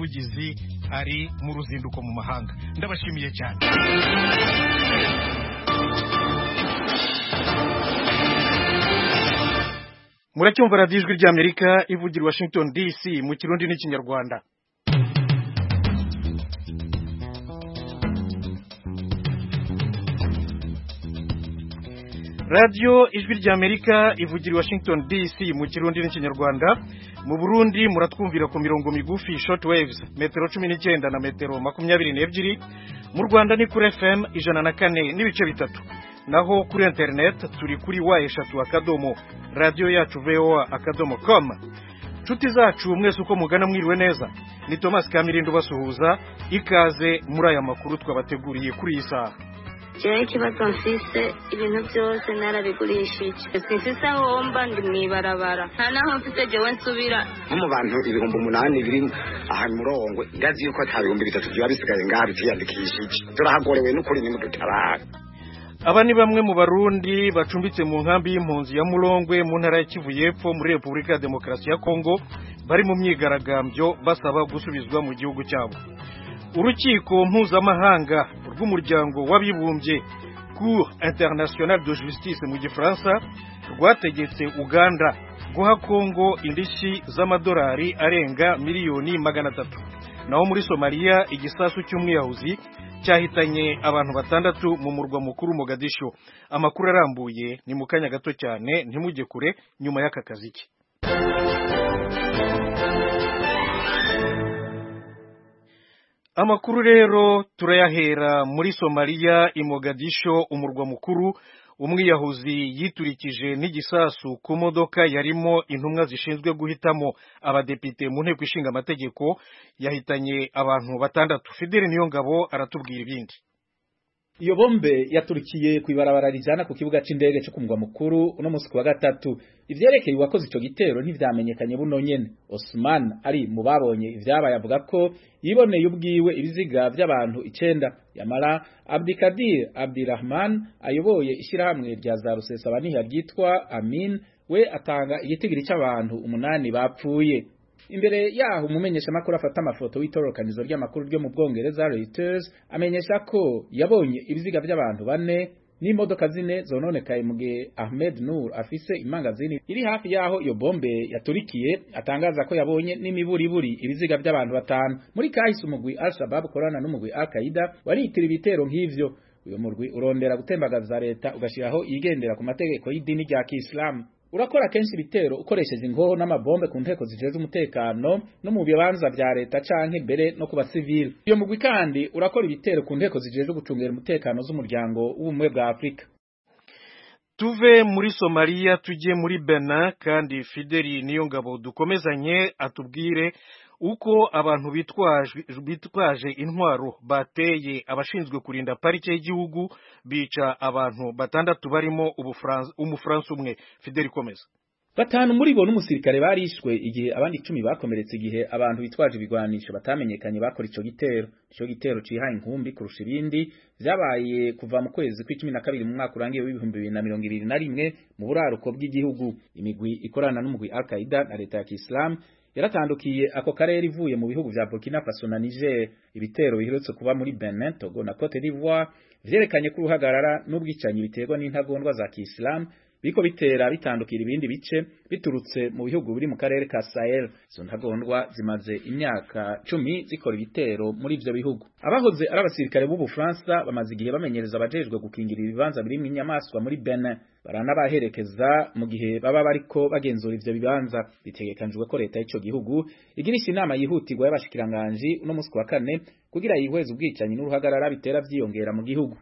umuvugizi ari mu ruzinduko mu mahanga ndabashimiye cyane muracyumva radiyo ijwi ry'amerika ivugira i washington dc mu kirundi n'ikinyarwanda radiyo ijwi ry'amerika ivugira i washington dc mu kirundi n'ikinyarwanda mu burundi muratwumvira ku mirongo migufi short waves metero cumi n'icyenda na metero makumyabiri n'ebyiri mu rwanda ni kuri fm ijana na kane n'ibice bitatu naho kuri interineti turi kuri wa eshatu akadomo radiyo yacu voa akadomo com inshuti zacu mwese uko mugana mwiriwe neza ni thomas kamirindo basuhuza ikaze muri aya makuru twabateguriye kuri iyi saha jewe ikibazo mfise ibintu byose narabigurishije simfise aho womba ndi mwibarabara nta naho mfise jewe nsubira nko mu bantu ibihumbi umunani biri ahantu murongwe ndazi yuko ata bihumbi bitatu biba bisigaye ngaha bitiyandikishije turahagorewe n'ukuri nimudutabara aba ni bamwe mu barundi bacumbitse mu nkambi y'impunzi ya murongwe mu ntara ya kivu y'epfo muri repubulika ya demokarasi ya kongo bari mu myigaragambyo basaba gusubizwa mu gihugu cyabo urukiko mpuzamahanga rw'umuryango w'abibumbye cour internationale de justice mu gifaransa rwategetse uganda guha kongo indishyi z'amadolari arenga miliyoni magana atatu naho muri somaliya igisasu cy'umwiyahuzi cyahitanye abantu batandatu mu murwa mukuru mogadisho amakuru arambuye ni mu kanya gato cyane ntimujye kure nyuma y'aka kaziki amakuru rero turayahera muri somaliya imogadisho umurwa mukuru umwiyahuzi yiturikije n'igisasu ku modoka yarimo intumwa zishinzwe guhitamo abadepite mu nteko ishinga amategeko yahitanye abantu batandatu fideli niyo ngabo aratubwira ibindi iyo bombe yaturikiye ku ibarabara rijana ku kibuga c'indege cyo kumugwa mukuru uno munsi kuwa gatatu ivyerekeye uwakoze ico gitero ntivyamenyekanye buno nyene Osman ari mu babonye ivyabaye avuga ko yiboneye ubwiwe ibiziga vy'abantu icenda yamara Abdikadir Abdirahman ayoboye ishirahamwe rya za rusesabaniha ryitwa Amin we atanga igitigiri c'abantu umunani bapfuye imbere yaho umumenyesha makuru afata amafoto w'itorokanizo ry'amakuru ryo mu Bwongereza Reuters amenyesha ko yabonye ibiziga by'abantu bane n'imodoka zine zononekaye mu gihe Ahmed Nur afise imangazini iri hafi yaho iyo bombe yaturikiye atangaza ko yabonye n'imiburiburi ibiziga by'abantu batanu muri kahise umugwi Al-Shabaab korana n'umugwi Al-Qaeda waritira ibitero nk'ivyo uyo murwi urondera gutembagaza leta ugashiraho igendera ku mategeko y'idini rya Kiislamu urakora kenshi ibitero ukoresheje ingoho n'amabombe ku nteko zijeze umutekano no mu bibanza bya leta canke mbere no ku basivili iyo mugwi kandi urakora ibitero ku nteko zijeze gucungera umutekano z'umuryango w'ubumwe bwa afurika tuve muri somaliya tujye muri bena kandi fideli niyo ngabo dukomezanye atubwire uko abantu bitwaje intwaro bateye abashinzwe kurinda parike y'igihugu bica abantu batandatu barimo umufaransa umwe fideli komeza batanu muri bo n'umusirikare barishwe igihe abandi icumi bakomeretse igihe abantu bitwaje ibigwanisho batamenyekanye bakora ico gitero ico gitero cihaye inkumbi kurusha ibindi vyabaye kuva mu kwezi kw'icumi na kabiri mu mwaka urangiye w'ibihumbi bibiri na mirongo ibiri na rimwe mu buraruko bw'igihugu imigwi ikorana n'umugwi al-qaida na leta ya kisilamu yaratandukiye ako karere ivuye mu bihugu vya Burkina Faso na Niger ibitero biherutse kuba muri Benin Togo na Cote d'Ivoire vyerekanye ko uruhagarara n'ubwicanyi biterwa n'intagondwa za Kiislamu biko bitera bitandukira ibindi bice biturutse mu bihugu biri mu karere ka Sahel izo ntagondwa zimaze imyaka cumi zikora ibitero muri ivyo bihugu abahoze ari abasirikare b'u Bufaransa bamaze igihe bamenyereza abajejwe gukingira ibibanza birimo inyamaswa muri Benin baranabaherekeza mu gihe baba bariko bagenzura ivyo bibanza bitegekanijwe ko leta y'ico gihugu igirisha inama yihutirwa y'abashikiranganji uno munsi wa kane kugira yihweze ubwicanyi n'uruhagarara bitera vyiyongera mu gihugu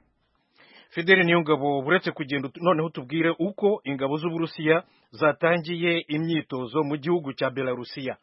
fideli niyo ngabo buretse kugenda noneho tubwire uko ingabo z'uburusiya zatangiye imyitozo mu gihugu cya belarusiya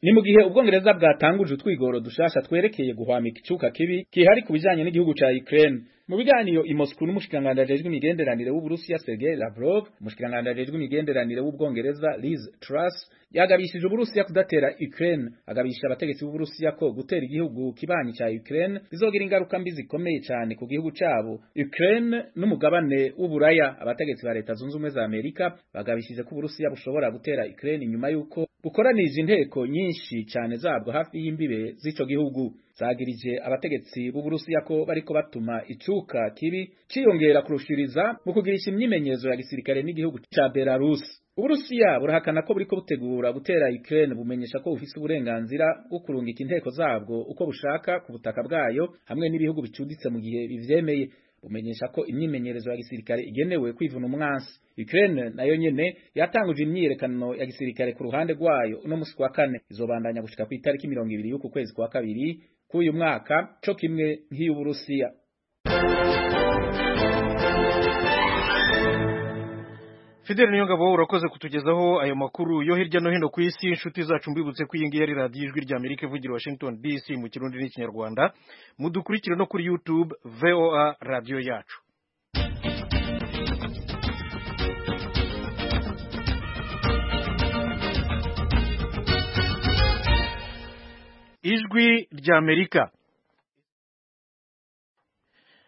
ni mu gihe ubwongereza bwatanguje utwigoro dushasha twerekeye guhwamika icuka kibi kihari ku bijanye n'igihugu ca Ukraine mu biganiro i Moscow n'umushikanganje ajejwe imigenderanire w'Uburusiya Sergei Lavrov umushikanganje ajejwe imigenderanire w'Ubwongereza Liz Truss yagabishije uburusiya kudatera Ukraine agabisha abategetsi b'uburusiya ko gutera igihugu kibanyi cya Ukraine bizogira ingaruka mbi zikomeye cyane ku gihugu cyabo Ukraine n'umugabane w'uburaya abategetsi ba leta zunze ubumwe za Amerika bagabishije ko uburusiya bushobora gutera Ukraine nyuma yuko bukoranije inteko nyinshi cyane zabwo hafi y'imbibe z'ico gihugu zagirije abategetsi b'uburusiya ko bariko batuma icuka kibi ciyongera kurushiriza mu kugirisha imyimenyezo ya gisirikare n'igihugu ca Belarus Uburusiya burahakana ko buriko butegura gutera Ukraine bumenyesha ko bufise uburenganzira bwo kurungika inteko zabwo uko bushaka ku butaka bwayo hamwe n'ibihugu bicuditse mu gihe bivyemeye bumenyesha ko imyimenyerezo ya gisirikare igenewe kwivuna umwansi Ukraine nayo nyene yatanguje imyiyerekano ya gisirikare ku ruhande rwayo uno musi wa kane izobandanya gushika ku itariki 20 y'uku kwezi kwa kabiri k'uyu mwaka co kimwe nk'iy'Uburusiya Fidel Niyongabo urakoze kutugezaho ayo makuru yo hirya no hino ku isi inshuti zacu mbibutse ko iyi ngiyi ari radiyo ijwi rya Amerika ivugira Washington DC mu kirundi n'ikinyarwanda mudukurikire no kuri YouTube VOA radiyo yacu ijwi rya Amerika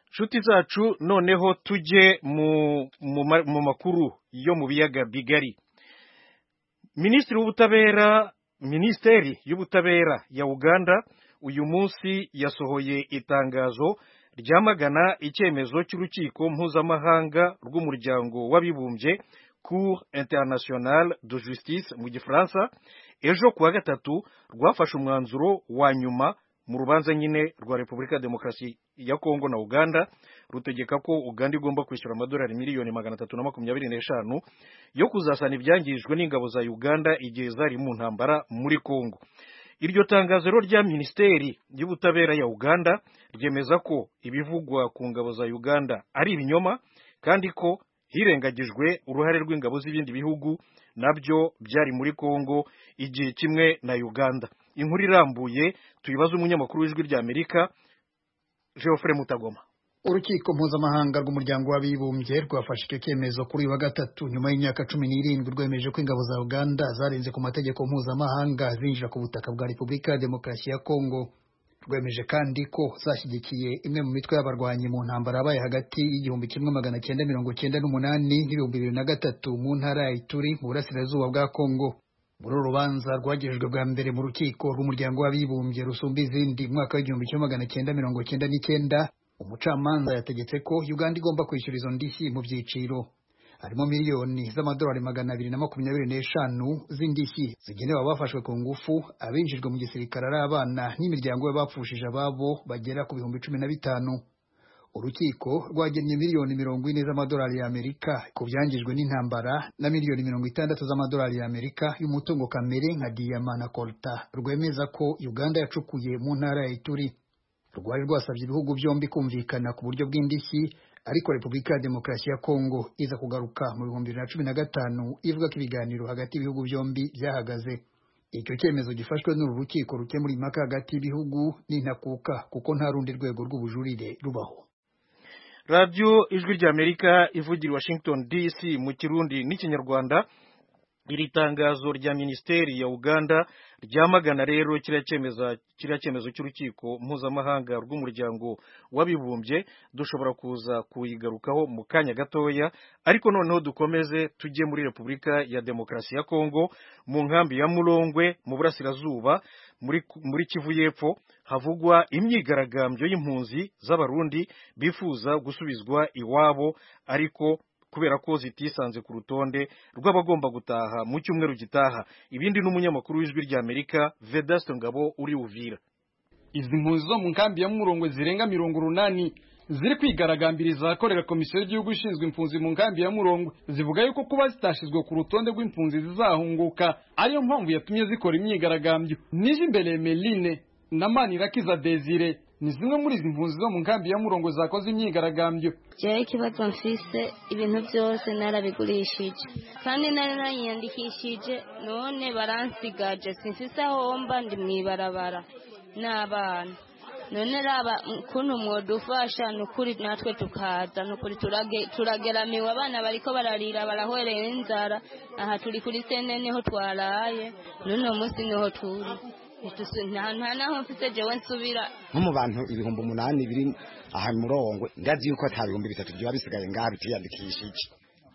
inshuti zacu noneho tujye mu makuru yo mu biyaga bigari minisitiri w'ubutabera minisiteri y'ubutabera ya uganda uyu munsi yasohoye itangazo ryamagana icyemezo cy'urukiko mpuzamahanga rw'umuryango w'abibumbye cour internationale de justice mu gifaransa ejo kuwa gatatu rwafashe umwanzuro wa nyuma mu rubanza nyine rwa repubulika ya demokarasi ya kongo na uganda rutegeka ko uganda igomba kwishyura amadolari miliyoni magana atatu na makumyabiri n'eshanu yo kuzasana ibyangijwe n'ingabo za uganda igihe zari mu ntambara muri kongo iryo tangazo rero rya minisiteri y'ubutabera ya uganda ryemeza ko ibivugwa ku ngabo za uganda ari ibinyoma kandi ko hirengagijwe uruhare rw'ingabo z'ibindi bihugu nabyo byari muri kongo igihe kimwe na uganda inkuru irambuye tuyibaze umunyamakuru w'ijwi rya amerika geoffre mutagoma urukiko mpuzamahanga rw'umuryango w'abibumbye rwafashe icyo cyemezo kuri uyu wa gatatu nyuma y'imyaka cumi n'irindwi rwemeje ko ingabo za uganda zarenze ku mategeko mpuzamahanga zinjira ku butaka bwa repubulika ya demokarasi ya kongo rwemeje kandi ko zashyigikiye imwe mu mitwe y'abarwanyi mu ntambara yabaye hagati y'igihumbi kimwe magana cyenda mirongo cyenda n'umunani n'ibihumbi bibiri na gatatu mu ntara ya ituri mu burasirazuba bwa kongo muri uru rubanza rwagejejwe bwa mbere mu rukiko rw'umuryango w'abibumbye rusumba izindi mu mwaka w'igihumbi kimwe magana cyenda mirongo cyenda n'icyenda umucamanza yategetse ko uganda igomba kwishyura izo ndishyi mu byiciro harimo miliyoni z'amadolari magana abiri na makumyabiri n'eshanu z'indishyi zigenewe abafashwe ku ngufu abinjijwe mu gisirikare ari abana n'imiryango y'abapfushije ababo bagera ku bihumbi cumi na bitanu urukiko rwagennye miliyoni mirongo ine z'amadolari y'amerika ku byangijwe n'intambara na miliyoni mirongo itandatu z'amadolari y'amerika y'umutungo kamere nka diyama na kolta rwemeza ko uganda yacukuye mu ntara ya ituri rwari rwasabye ibihugu byombi kumvikana ku buryo bw'indishyi ariko repubulika ya demokarasi ya kongo iza kugaruka mu bihumbi bibiri na cumi na gatanu ivuga ko ibiganiro hagati y'ibihugu byombi byahagaze icyo cyemezo gifashwe n'uru rukiko rukemura impaka hagati y'ibihugu n'intakuka kuko nta rundi rwego rw'ubujurire rubaho radiyo ijwi rya amerika ivugira washington dc mu kirundi n'ikinyarwanda iri tangazo rya minisiteri ya uganda ryamagana rero kiriya cyemezo cy'urukiko mpuzamahanga rw'umuryango w'abibumbye dushobora kuza kuyigarukaho mu kanya gatoya ariko noneho dukomeze tujye muri repubulika ya demokarasi ya kongo mu nkambi ya murongwe mu burasirazuba muri kivu y'epfo havugwa imyigaragambyo y'impunzi z'abarundi bifuza gusubizwa iwabo ariko kubera ko zitisanze ku rutonde rw'abagomba gutaha mu cyumweru gitaha ibindi n'umunyamakuru w'ijwi rya amerika vedasto ngabo uri uvira izi mpunzi zo mu nkambi ya murongo zirenga mirongo urunani ziri kwigaragambiriza ahakorera komisiyo y'igihugu ishinzwe impunzi mu nkambi ya murongo zivuga yuko kuba zitashizwe ku rutonde rw'impunzi zizahunguka ariyo mpamvu yatumye zikora imyigaragambyo nije imbere meline na manirakiza desire ni zimwe muri izi mpunzi zo mu nkambi ya murongo zakoze imyigaragambyo jewe ikibazo mfise ibintu byose narabigurishije kandi nari nariyandikishije none baransigaje simfise aho mba ndi mu ibarabara n'abana none raba ukuntu mwodufasha ni ukuri natwe tukaza ni ukuri turage- turageramiwe abana bariko bararira barahwereye n'inzara aha turi kuri sene niho twaraye n'uno munsi niho turi Ntidusu- nta nta naho mfise jewe nsubira nko mu bantu ibihumbi umunani biri aha murongwe ndazi yuko ata bihumbi bitatu byaba bisigaye ngaha bitiyandikishije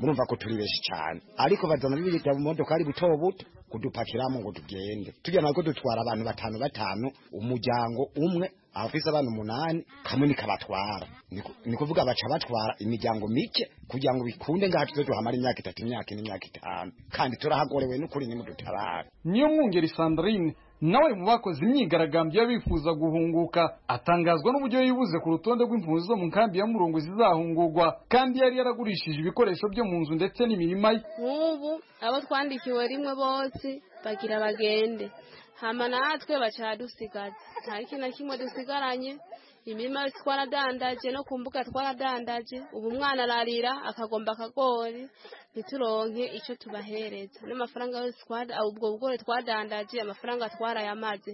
murumva ko turi benshi cyane ariko bazana bibita mu modoka ari buto buto kudupakiramo ngo tugende tujya nako dutwara abantu batanu batanu umuryango umwe abafise abana umunani kamwe nikabatwara Niko- ni kuvuga baca batwara imiryango mike kugira ngo bikunde ngaha tuze duhamara imyaka itatu imyaka ine imyaka itanu kandi turahagorewe n'ukuri nimudutabara niyo mwungeri Sandrine nawe mu bakoze imyigaragambyo y'abifuza guhunguka atangazwa n'uburyo yibuze ku rutonde rw'impunzi zo mu nkambi ya murongo zizahungurwa kandi yari yaragurishije ibikoresho byo mu nzu ndetse n'imirima ye nk'ubu abo twandikiwe rimwe bose bagira bagende hama natwe baca dusigaza nta kintu na kimwe dusigaranye imirima twaradandaje no ku mbuga twaradandaje ubu umwana ararira akagomba akagori ntituronke icyo tubahereza n'amafaranga yose twara- ah, ubwo bugori twadandaje amafaranga twarayamaze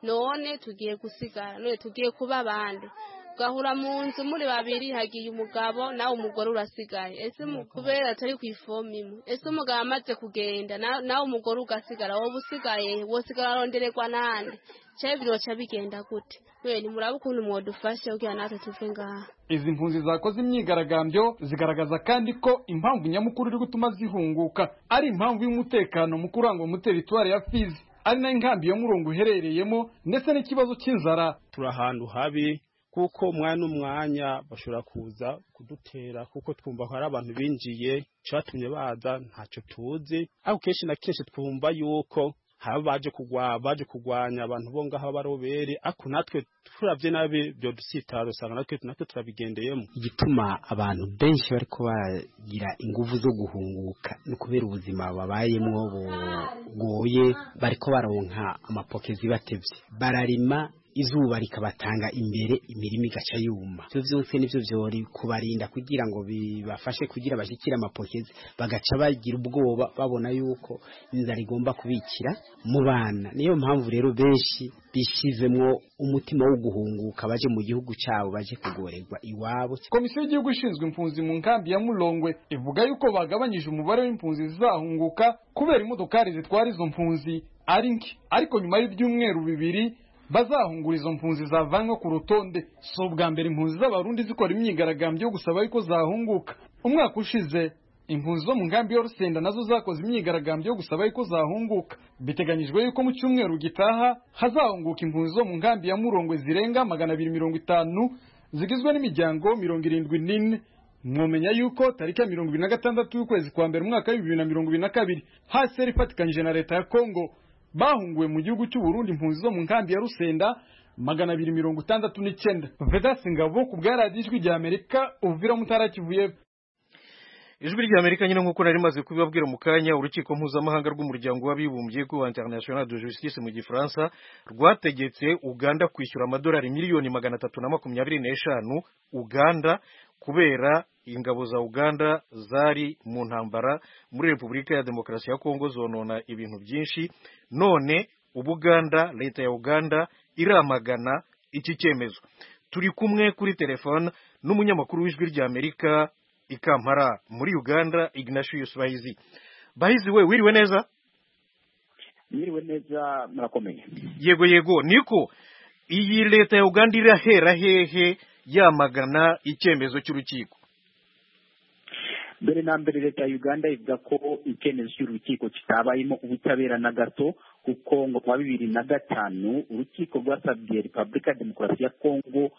none tugiye gusigara none tugiye kuba abandi ugahura mu nzu muri babiri hagiye umugabo nawe umugore urasigaye ese mu- kubera atari ku ifomu imwe ese umugabo amaze kugenda na- nawe umugore ugasigara wowe usigaye wosigara arondererwa n'andi cyawe biroca bigenda gute we ntimurabe ukuntu mwadufashe kugira natwe tuve ngaha izi mpunzi zakoze imyigaragambyo zigaragaza kandi ko impamvu nyamukuru iri gutuma zihunguka ari impamvu y'umutekano mu kurangwa muri teritwari ya fizi ari nayo inkambi ya murongo iherereyemo ndetse n'ikibazo cy'inzara turi ahantu habi kuko umwanya n'umwanya bashobora kuza kudutera kuko twumva ko ari abantu binjiye cyatumye baza ntacyo tuzi ariko kenshi na kenshi twumva yuko haba baje kugwa baje kurwanya abantu bo ngaho b'abarobere ariko natwe turabye nabi byo dusitara usanga natwe natwe turabigendeyemo igituma abantu benshi bari bagira ingufu zo guhunguka no kubera ubuzima babayemo bugoye bariko baronka amapoke zibatevye bararima izuba rikabatanga imbere imirima igaca yuma ivyo vyose nivyo vyori kubarinda kugira ngo bibafashe kugira bashikire amapokezi bagaca bagira ubwoba babona yuko inzara igomba kubikira mu bana niyo mpamvu rero benshi bishizemwo umutima wo guhunguka baje mu gihugu cabo baje kugorerwa iwabo komisiyo y'igihugu ishinzwe impunzi mu nkambi ya murongwe ivuga yuko bagabanyije umubare w'impunzi zizahunguka kubera imodokari zitwara izo mpunzi ari nke ariko nyuma y'ibyumweru bibiri bazahungura izo mpunzi zavanywe ku rutonde si ubwa mbere impunzi z'abarundi zikora imyigaragambyo yo gusaba yuko zahunguka umwaka ushize impunzi zo mu nkambi ya rusenda nazo zakoze imyigaragambyo yo gusaba yuko zahunguka biteganyijwe yuko mu cyumweru gitaha hazahunguka impunzi zo mu nkambi ya murongwe zirenga magana abiri mirongo itanu zigizwe n'imiryango mirongo irindwi n'ine mwomenya yuko tariki ya mirongo ibiri na gatandatu y'ukwezi kwa mbere umwaka w'ibibiri na mirongo ibiri na kabiri hcr ifatikanyije na leta ya kongo bahunguwe mu gihugu cy'uburundi impunzi zo mu nkambi ya rusenda magana abiri mirongo itandatu n'icyenda vedasi ngabo ku bwa radiyo ijwi rya amerika uvira mutara kivuye ijwi ry'amerika nyine nk'uko nari maze kubibabwira mu kanya urukiko mpuzamahanga rw'umuryango w'abibumbye rwa international de justice mu gifaransa rwategetse uganda kwishyura amadolari miliyoni magana atatu na makumyabiri n'eshanu uganda kubera ingabo za uganda zari mu ntambara muri repubulika ya demokarasi ya kongo zonona ibintu byinshi none ubuganda leta ya uganda iramagana iki cyemezo turi kumwe kuri telefone n'umunyamakuru w'ijwi ry'amerika i Kampala muri Uganda Ignatius Bahizi Bahizi we wiriwe neza Mwiriwe neza murakomeye. yego yego niko iyi leta ya Uganda irahera hehe yamagana icyemezo cy'urukiko Mbere na mbere leta ya Uganda ivuga ko icyemezo cy'urukiko kitabayemo ubutabera na gato kuko ngo kuwa bibiri na gatanu urukiko rwasabye Repubulika ya Demokarasi ya Kongo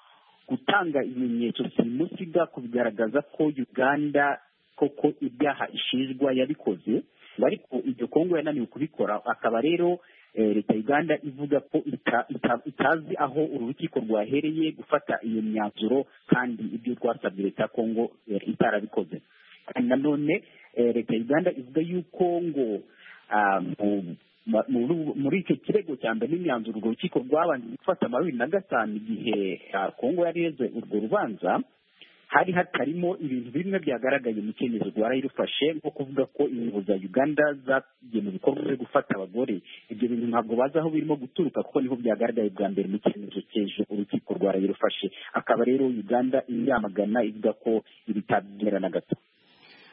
gutanga ibimenyetso simusiga ku bigaragaza ko Uganda koko ibyaha ishinjwa yabikoze ngo ariko ibyo Kongo yananiwe kubikora akaba rero eh, leta ya Uganda ivuga ko ita- ita- itazi aho uru rukiko rwahereye gufata iyo myanzuro kandi ibyo rwasabye leta ya Kongo eh, itarabikoze kandi nanone eh, leta ya uganda ivuga yuko ngo ah, mu- ma- muri- muri icyo kirego cya mbere n'imyanzuro urwo rukiko rwabanje gufata bibiri na gatanu igihe ah, kongo yareze urwo rubanza hari hatarimo ibintu bimwe byagaragaye mu cyemezo rwarayirufashe nko kuvuga ko ingabo za uganda zagiye mu bikorwa byo gufata abagore ibyo bintu ntabwo bazi aho birimo guturuka kuko niho byagaragaye bwa mbere mu cyemezo cy'ejo urukiko rwa rwara yarufashe akaba rero uganda yamagana ivuga ko ibitabwira na gato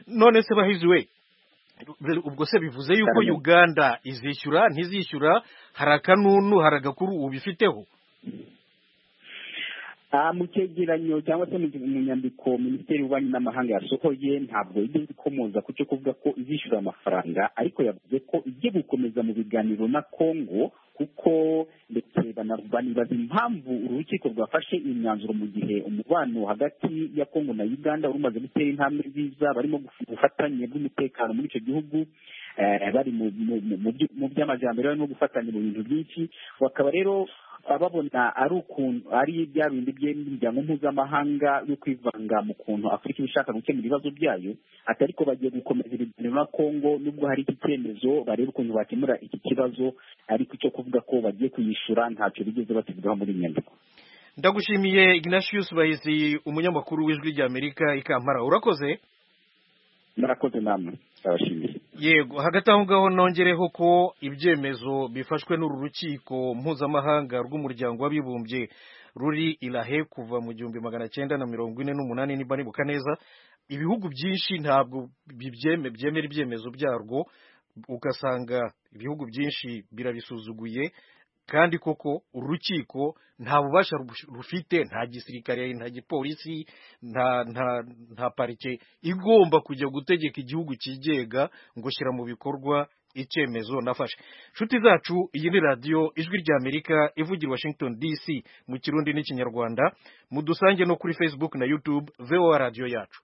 none se bahiziwe ubwo se bivuze yuko Cyane. uganda izishyura ntizishyura hari akanunu hari agakuru ubifiteho Ah, mu cyegeranyo cyangwa se mu mu nyandiko minisiteri y'ububanyi n'amahanga yasohoye ntabwo ijya ikomoza ku cyo kuvuga ko izishyura amafaranga ariko yavuze ko igiye gukomeza mu biganiro na congo kuko ndetse bana- banibaza impamvu uru rukiko rwafashe imyanzuro mu gihe umubano hagati ya congo na uganda wari umaze gutera intambwe nziza barimo guf- ubufatanye bw'umutekano muri icyo gihugu eh, bari mu- mu- mu- mu byu- mu by'amajyambere barimo gufatanya mu bintu byinshi bakaba rero babona ari ukuntu ari bya bindi by'imiryango mpuzamahanga yo kwivanga mu kuntu afurika iba ishaka gukemura ibibazo byayo ati ariko bagiye gukomeza ibiganiro na congo nubwo hari iki cyemezo barebe ukuntu bakemura iki kibazo ariko icyo kuvuga ko bagiye kuyishyura ntacyo bigeze batugaho muri iyi nyandiko ndagushimiye ignatius bahizi umunyamakuru w'ijwi ry'amerika i kampala urakoze murakoze namwe ndabashimiye yego hagati aho ngaho nongereho ko ibyemezo bifashwe n'uru rukiko mpuzamahanga rw'umuryango w'abibumbye ruri irahe kuva mu gihumbi magana cyenda na mirongo ine n'umunani niba nibuka neza ibihugu byinshi ntabwo bibyeme- byemera ibyemezo byarwo ugasanga ibihugu byinshi birabisuzuguye kandi koko uru rukiko nta bubasha rubush- rufite nta gisirikare nta gipolisi nta nta nta parike igomba kujya gutegeka igihugu cyigenga ngo shyira mu bikorwa icyemezo nafashe inshuti zacu iyi ni radiyo ijwi ry'amerika ivugira washington dc mu kirundi n'ikinyarwanda mudusange no kuri facebook na youtube voa radiyo yacu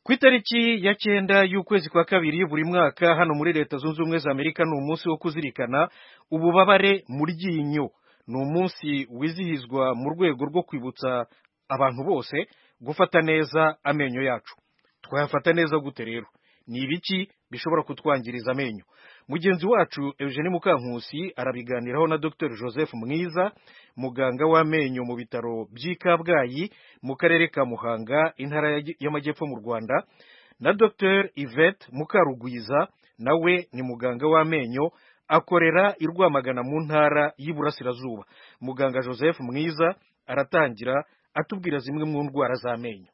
ku itariki ya cyenda y'ukwezi kwa kabiri buri mwaka hano muri leta zunze ubumwe za amerika ni umunsi wo kuzirikana ububabare mu ryinyo ni umunsi wizihizwa mu rwego rwo kwibutsa abantu bose gufata neza amenyo yacu twayafata neza gute rero ni ibiki bishobora kutwangiriza amenyo mugenzi wacu eugene mukankusi arabiganiraho na dr joseph mwiza muganga w'amenyo mu bitaro by'i kabgayi mu karere ka muhanga intara ya- y'amajyepfo mu rwanda na dr yvette mukarugwiza nawe ni muganga w'amenyo akorera i rwamagana mu ntara y'iburasirazuba muganga joseph mwiza aratangira atubwira zimwe mu ndwara z'amenyo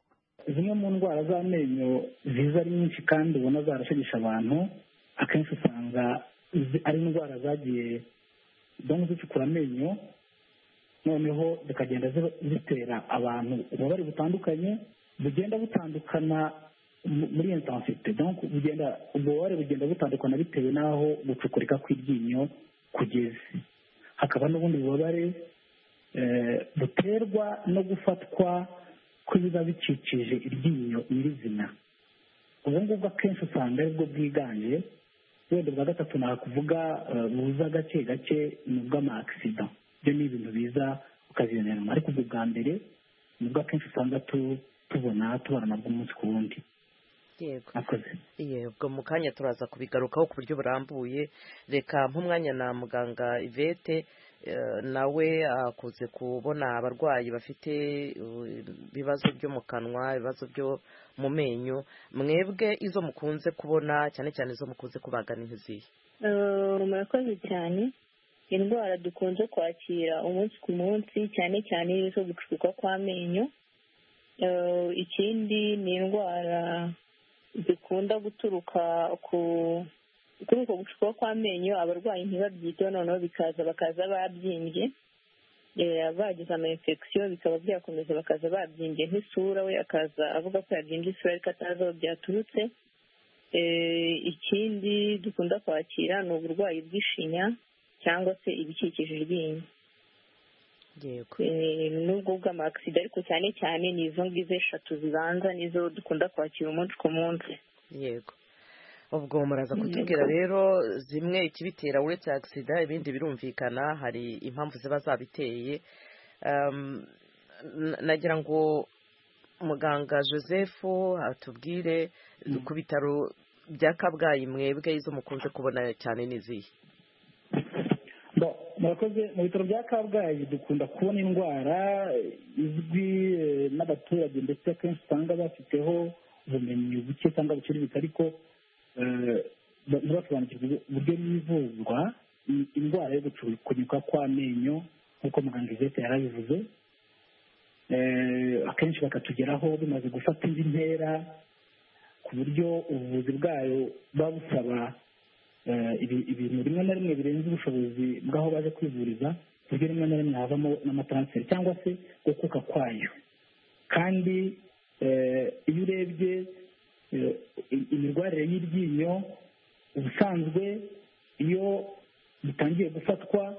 zimwe mu ndwara z'amenyo ziza ari nyinshi kandi ubona zarashegesha abantu akenshi usanga zi- ari indwara zagiye zigomba zicukura amenyo noneho zikagenda zi- zitera abantu ububabare butandukanye bugenda butandukana mu- muri intensite donc bugenda ubwo bubabare bugenda butandukana bitewe n'aho gucukurika kw'iryinyo kugeze hakaba n'ubundi bubabare eh, buterwa no gufatwa kw'ibiba bikikije iryinyo nyirizina ubu ngubu akenshi usanga aribwo bwiganje wenda bwa gatatu nakuvuga eh, buza gake gake ni ubw'amakisida byo ni ibintu biza ukabiyoneramo ariko ubwo bwa mbere ni bwo akenshi usanga tu- tubona tubona nabwo umunsi ku wundi yego akoze yego mu kanya turaza kubigarukaho ku buryo burambuye reka nk'umwanya na muganga ivete nawe akuze kubona abarwayi bafite eh, ibibazo byo mu kanwa ibibazo byo mu menyo mwebwe izo mukunze kubona cyane cyane izo mukunze kubagana ntizihe Eh, murakoze cyane indwara dukunze kwakira umunsi ku munsi cyane cyane izo gucukuka kw'amenyo Eh, ikindi ni indwara zikunda guturuka ku kuri uko gucukuka kw'amenyo abarwayi ntibabyiteho noneho bikaza bakaza babyimbye Eh, bagize ama infection bikaba byakomeza bakaza babyimbye nk'isura we akaza avuga ko yabyimbye isura ariko atazi aho byaturutse Eh, ikindi dukunda kwakira ni uburwayi bw'ishinya cyangwa se ibikikije iryinyo yego Eh, n'ubwo bw'amakisida ariko cyane cyane ni izo ngizo eshatu zibanza nizo dukunda kwakira umunsi ku munsi yego ubwo muraza Yego. kutubwira rero zimwe ikibitera uretse agisida ibindi birumvikana hari impamvu ziba zabiteye Ehm, n- nagira ngo muganga joseph atubwire ku bitaro bya kabgayi mwebwe izo mukunze kubona cyane n'izihe Bo, murakoze mu bitaro bya kabgayi dukunda kubona indwara eh, izwi eh, n'abaturage ndetse akenshi usanga bafiteho ubumenyi buke cyangwa buciriritse ariko eh, ba- ntibasobanukirwe uburyo n'ivuzwa ni indwara yo gucukunyuka kw'amenyo nk'uko muganga ivete yarabivuze Eh, akenshi bakatugeraho bimaze gufata indi ntera ku buryo ubuvuzi bwayo buba busaba eh, ibi- ibintu rimwe na rimwe birenze ubushobozi bw'aho baje kwivuriza ku buryo rimwe na rimwe havamo n'amataransiferi cyangwa se gukuka kwayo kandi eh, iyo urebye eh, i- imirwarire y'iryinyo ubusanzwe iyo bitangiye gufatwa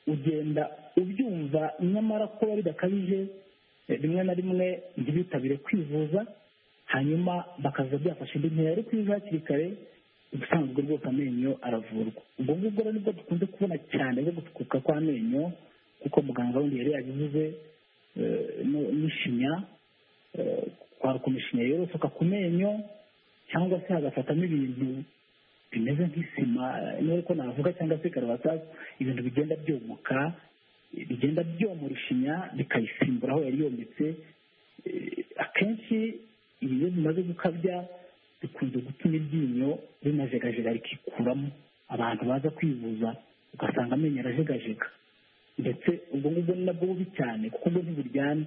ugenda ubyumva nyamara kuba bidakabije eh, rimwe na rimwe ntibitabire kwivuza hanyuma bakaza byafasha indi ntera ariko iyo uje hakiri kare ubusanzwe rwose amenyo aravurwa ubwo ngubwo rero nibwo dukunze kubona cyane bwo gutukuka kw'amenyo kuko muganga wundi yari yabivuze eh, no- n'ishinya eh, kwarukuma ishinya yorosoka ku menyo cyangwa se hagafatamo ibintu bimeze nk'isima nuko navuga cyangwa se karabasasi ibintu bigenda byomoka bigenda byomora ishinya bikayisimbura aho yari yometse Eh, akenshi ibi iyo bimaze gukabya bikunze gutuma iryinyo rinajegajega rikikuramo abantu baza kwivuza ugasanga amenyo arajegajega ndetse ubwo ngubwo ni nabwo bubi cyane kuko ubwo ntiburyana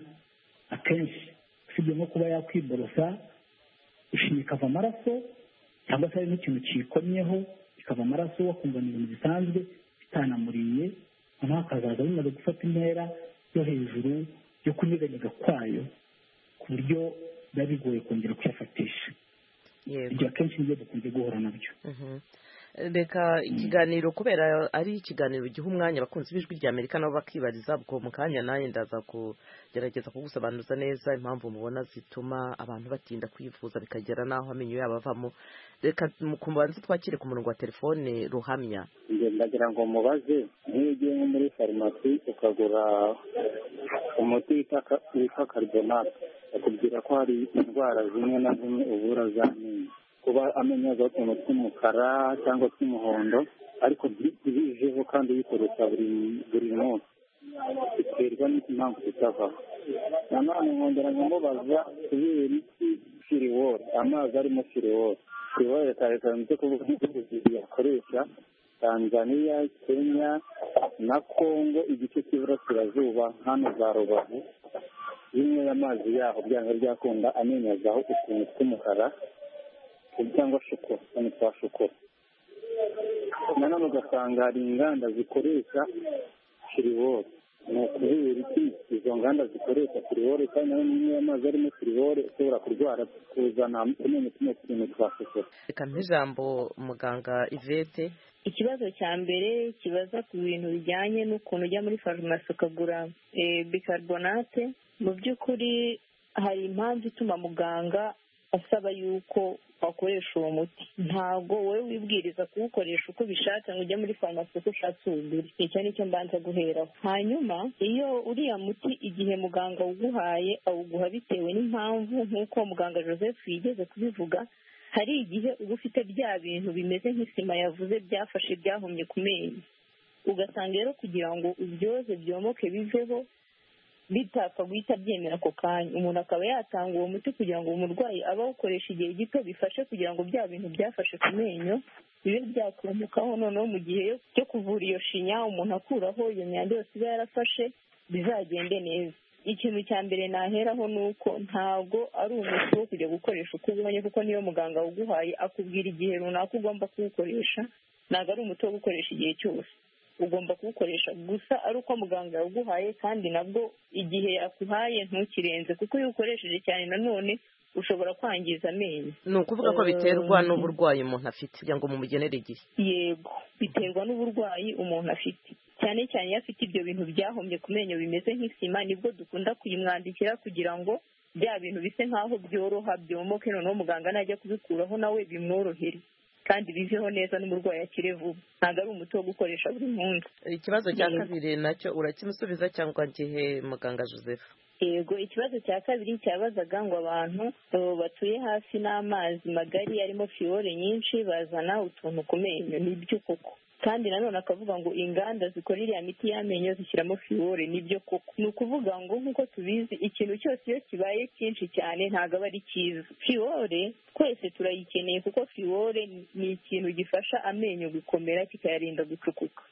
akenshi usibye nko kuba yakwiborosa ishinya ikava amaraso cyangwa se hari n'ikintu kiyikomyeho ikava amaraso wakumva ni ibintu bisanzwe bitanamuriye noneho hakazaza bimaze gufata intera yo hejuru yo kunyeganyega kwayo ku buryo biba bigoye kongera kuyafatisha ibyo akenshi nibyo dukunze guhura nabyo Mhm. reka ikiganiro kubera ari ikiganiro giha umwanya abakunzi b'ijwi rya amerika nabo bakibariza ubwo mu kanya nanjye ndaza kugerageza kugusobanuza neza impamvu mubona zituma abantu batinda kwivuza bikagera n'aho amenyo yabo avamo reka mubanze twakire ku murongo wa telefone ruhamya Njye ndagira ngo mubaze nk'iyo ugiye nko muri farumasi ukagura umuti wita ka- witwa karibonate bakubwira ko hari indwara zimwe na zimwe uvura z'amenyo kuba amenyo yaza utuntu tw'umukara cyangwa tw'umuhondo ariko byi- bijeho kandi uyikoresha buri buri munsi biterwa n'impamvu itavaho nanone nkongera nkamubaza kubera imiti firiwori amazi arimo firiwori firiwori leta yatanze kuvuga ibihugu bibiri yakoresha tanzania kenya na congo igice cy'iburasirazuba hano za rubavu bimwe amazi yaho byanga ryakunda amenyo azaho utuntu tw'umukara cyangwa shokora utuntu twa shokora nanone ugasanga hari inganda zikoresha firiwori ni ukubera iki izo nganda zikoresha firiwori kandi nayo niyo amazi arimo firiwori ushobora kurwara kuzana amenyo tuno tuntu twa shokora reka mpe ijambo muganga ivete ikibazo cya mbere kibaza ku bintu bijyanye n'ukuntu ujya muri farumasi ukagura eh, bicarbonate mu by'ukuri hari impamvu ituma muganga asaba yuko wakoresha uwo muti ntabwo wowe wibwiriza kuwukoresha uko ubishatse ngo ujye muri farumasi uko ushatse uwugure icyo ni cyo mbanza guheraho hanyuma iyo uriya muti igihe muganga awuguhaye awuguha bitewe n'impamvu nk'uko muganga joseph yigeze kubivuga hari igihe uba ufite bya bintu bimeze nk'isima yavuze byafashe byahumye ku menyo ugasanga rero kugira ngo ubyoze byomoke biveho bitapfa guhita byemera ako kanya umuntu akaba yatanga uwo muti kugira ngo umurwayi abe awukoresha igihe gito bifashe kugira ngo bya bintu byafashe ku menyo bibe byakumukaho noneho mu gihe cyo kuvura iyo shinya umuntu akuraho iyo myanda yose iba yarafashe bizagende neza ikintu cya mbere naheraho ni uko ntabwo ari umuti wo kujya gukoresha uko ubonye kuko niyo muganga uguhaye akubwira igihe runaka ugomba kuwukoresha ntabwo ari umuti wo gukoresha igihe cyose ugomba kuwukoresha gusa ari uko muganga yawuguhaye kandi nabwo igihe akuhaye ntukirenze kuko iyo uwukoresheje cyane nanone ushobora kwangiza amenyo ni ukuvuga ko biterwa n'uburwayi umuntu afite kugira ngo mumugenere igihe yego biterwa n'uburwayi umuntu afite cyane cyane iyo afite ibyo bintu byahomye ku menyo bimeze nk'isima nibwo dukunda kuyimwandikira kugira ngo bya bintu bisa nk'aho byoroha byomoke noneho muganga najya kubikuraho nawe bimworohere kandi biveho neza n'umurwayi akire vuba ntabwo ari umuti wo gukoresha buri munsi ikibazo cya Yego. kabiri nacyo urakimusubiza cyangwa ngihe muganga joseph yego ikibazo cya kabiri cyabazaga ngo abantu eh, batuye hafi n'amazi magari arimo fiyore nyinshi bazana utuntu ku menyo nibyo koko kandi nanone akavuga ngo inganda zikora iriya miti y'amenyo zishyiramo fiyore nibyo koko ni ukuvuga ngo nk'uko tubizi ikintu cyose iyo kibaye cyinshi cyane ntabwo aba ari cyiza fiyore twese turayikeneye kuko fiyore ni- ni ikintu gifasha amenyo gukomera kikayarinda gucukuka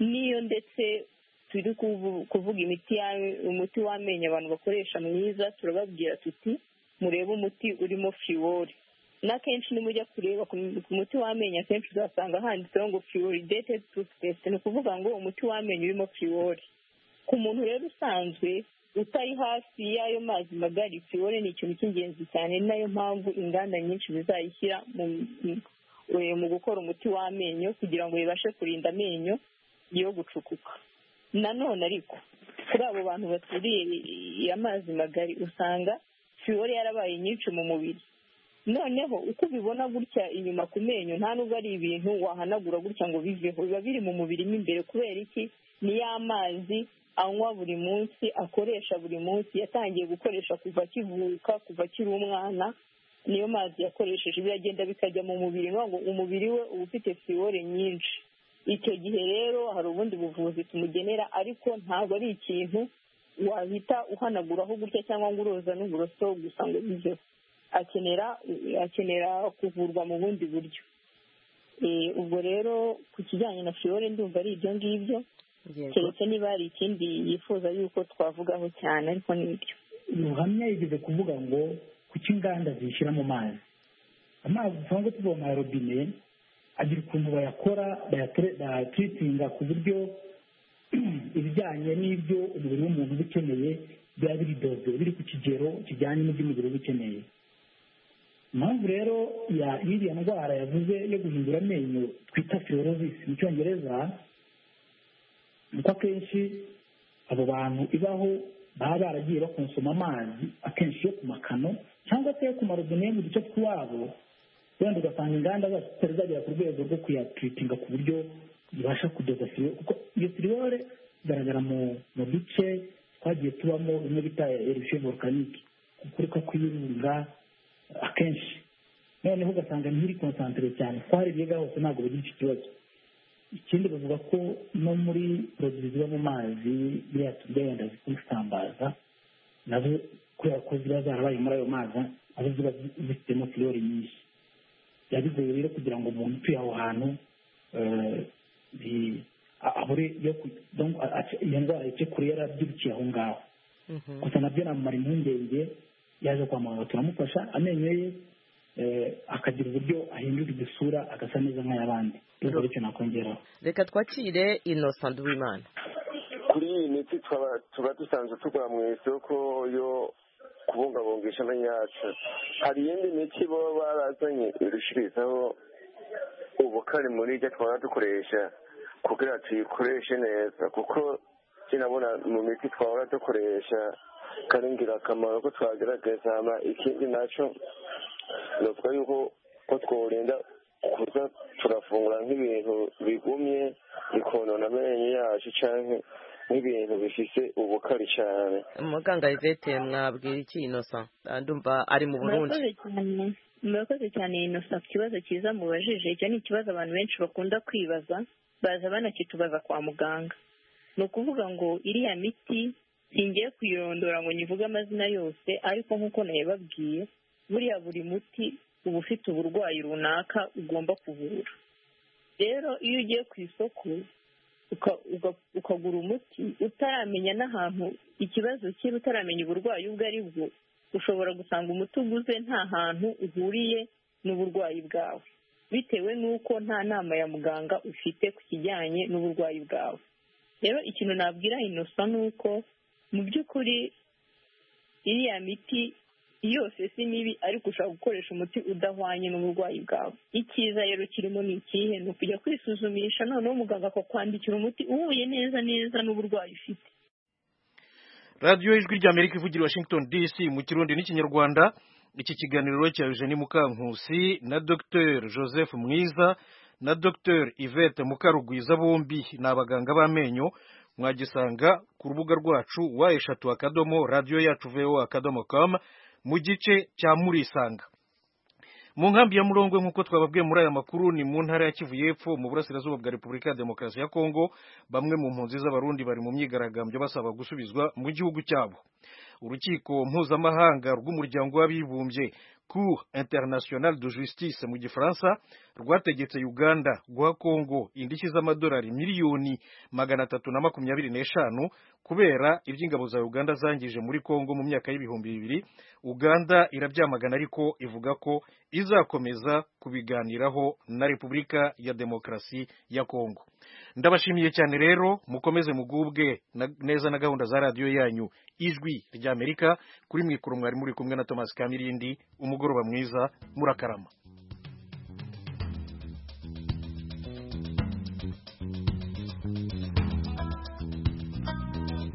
niyo ndetse turi kuvu- kuvuga imiti ya- umuti w'amenyo abantu bakoresha mwiza turababwira tuti murebe umuti urimo fiwori n'akenshi nimujya kureba ku ku muti w'amenyo akenshi uzasanga handitseho ngo fluoridated toothpaste ni ukuvuga ngo umuti w'amenyo urimo fiwori ku muntu rero usanzwe utari hafi y'ayo mazi magari fiwore ni ikintu cy'ingenzi cyane ni nayo mpamvu inganda nyinshi zizayishyira mu eh, mu gukora umuti w'amenyo kugira ngo bibashe kurinda amenyo yo gucukuka nanone ariko kuri abo bantu baturiye amazi magari usanga fiwore yarabaye nyinshi mu mubiri noneho uko ubibona gutya inyuma ku menyo nta nubwo ari ibintu wahanagura gutya ngo biveho biba biri mu mubiri mo imbere kubera iki ni ya mazi anywa buri munsi akoresha buri munsi yatangiye gukoresha kuva akivuka kuva akiri umwana niyo mazi yakoresheje biragenda bikajya mu mubiri ni ukuvuga ngo umubiri we uba ufite fiwore nyinshi icyo gihe rero hari ubundi buvuzi tumugenera ariko ntabwo ari ikintu wahita uhanaguraho gutya cyangwa ngo uroza n'uburoso gusa ngo biveho akenera akenera kuvurwa mu bundi buryo Eh, ubwo rero ku kijyanye na fiore ndumva ari ibyo ngibyo keretse niba hari ikindi yifuza yuko twavugaho cyane ariko ni ibyo ruhamya yigeze kuvuga ngo kuki inganda zishyira mu mazi amazi dusanzwe tuvoma ya robine agira ukuntu bayakora bayatire- bayatiritinga ku buryo ibijyanye n'ibyo umubiri w'umuntu uba ukeneye biba biri dodo biri ku kigero kijyanye n'ibyo umubiri uba ukeneye impamvu rero ya- y'iriya ndwara yavuze yo guhindura amenyo twita fibrosis mu cyongereza ni ko akenshi abo bantu ibaho baba baragiye bakonsoma amazi akenshi yo ku makano cyangwa se yo ku marobine yo mu duce tw'iwabo wenda ugasanga inganda zacu zitari zagera ku rwego rwo kuyatiritinga ku buryo zibasha kudoza siriwore kuko iyo siriwore igaragara mu mu duce twagiye tubamo bimwe bita erupshe volcanique gukuruka kw'ibirunga akenshi noneho ugasanga ntiri konsantere cyane twarebye hose ntabwo bagira icyo kibazo ikindi bavuga ko no muri poroduwi ziba mu mazi biriya turya wenda zisambaza nazo kubera ko ziba zarabaye muri ayo mazi nazo ziba zifitemo filiyori nyinshi biba bigoye rero kugira ngo umuntu utuye aho hantu eh, bi- a- abure yo ku- donc, a- ace- iyo ndwara ice kure yarabyirukiye aho ngaho gusa nabyo namumara impungenge yaje kwa muganga turamufasha amenyo ye eh, akagira uburyo ahindura igisura agasa neza nk'ay'abandi rero icyo nakongeraho reka twakire innocent w'imana kuri iyi miti twaba- tuba dusanzwe tugura mu isoko yo kubungabungisha amenyo yacu hari iyindi miti baba barazanye irushirizaho ubukari muri ibyo twaba dukoresha kugira tuyikoreshe neza kuko sinabona mu miti twahora dukoresha kari ingirakamaro ko twagerageza hama ikindi nacyo ni ukuvuga yuko ko tworinda kuza turafungura nk'ibintu bigumye bikonona amenyo yacu cyangwa nk'ibintu bifise ubukari cyane muganga ivete mwabwira iki innocent Ah, ndumva ari mu burundi murakoze cyane murakoze cyane inosa ku kibazo cyiza mubajije icyo ni ikibazo abantu benshi bakunda kwibaza baza banakitubaza kwa muganga ni ukuvuga ngo iriya miti ngiye kuyirondora ngo nyivuge amazina yose ariko nk'uko nayababwiye buriya buri muti uba ufite uburwayi runaka ugomba kuvura rero iyo ugiye ku isoko uka- uga- ukagura umuti utaramenya n'ahantu ikibazo kiri utaramenya uburwayi ubwo ari bwo ushobora gusanga umuti uguze nta hantu uhuriye n'uburwayi bwawe bitewe n'uko nta nama ya muganga ufite ku kijyanye n'uburwayi bwawe rero ikintu nabwira inosa ni uko mu by'ukuri iriya miti yose si mibi ariko ushobora gukoresha umuti udahwanye n'uburwayi bwawe icyiza rero kirimo ni ikihe ni ukujya kwisuzumisha noneho muganga akakwandikira umuti uhuye neza neza n'uburwayi ufite radiyo y'ijwi ry'amerika ivugira i washington dc mu kirundi n'ikinyarwanda iki kiganiro rero cya eugenie mukankusi na dr joseph mwiza na dr yvette mukarugwiza bombi ni abaganga b'amenyo mwagisanga ku rubuga rwacu wa eshatu akadomo radiyo yacu voa akadomo com mu gice cya murisanga mu nkambi ya murongwe nk'uko twababwiye muri aya makuru ni mu ntara ya kivu y'epfo mu burasirazuba bwa repubulika ya demokarasi ya kongo bamwe mu mpunzi z'abarundi bari mu myigaragambyo basaba gusubizwa mu gihugu cyabo urukiko mpuzamahanga rw'umuryango w'abibumbye cour internationale de justice mu gifaransa rwategetse uganda guha kongo indishyi z'amadolari miliyoni magana atatu na makumyabiri n'eshanu kubera ibyo ingabo za uganda zangije muri kongo mu myaka y'ibihumbi bibiri uganda irabyamagana ariko ivuga ko izakomeza kubiganiraho na repubulika ya demokarasi ya kongo ndabashimiye cyane rero mukomeze mugubwe na- neza na gahunda za radiyo yanyu ijwi ry'amerika kuri mwikuru mwari muri kumwe na thomas kamirindi umugoroba mwiza murakarama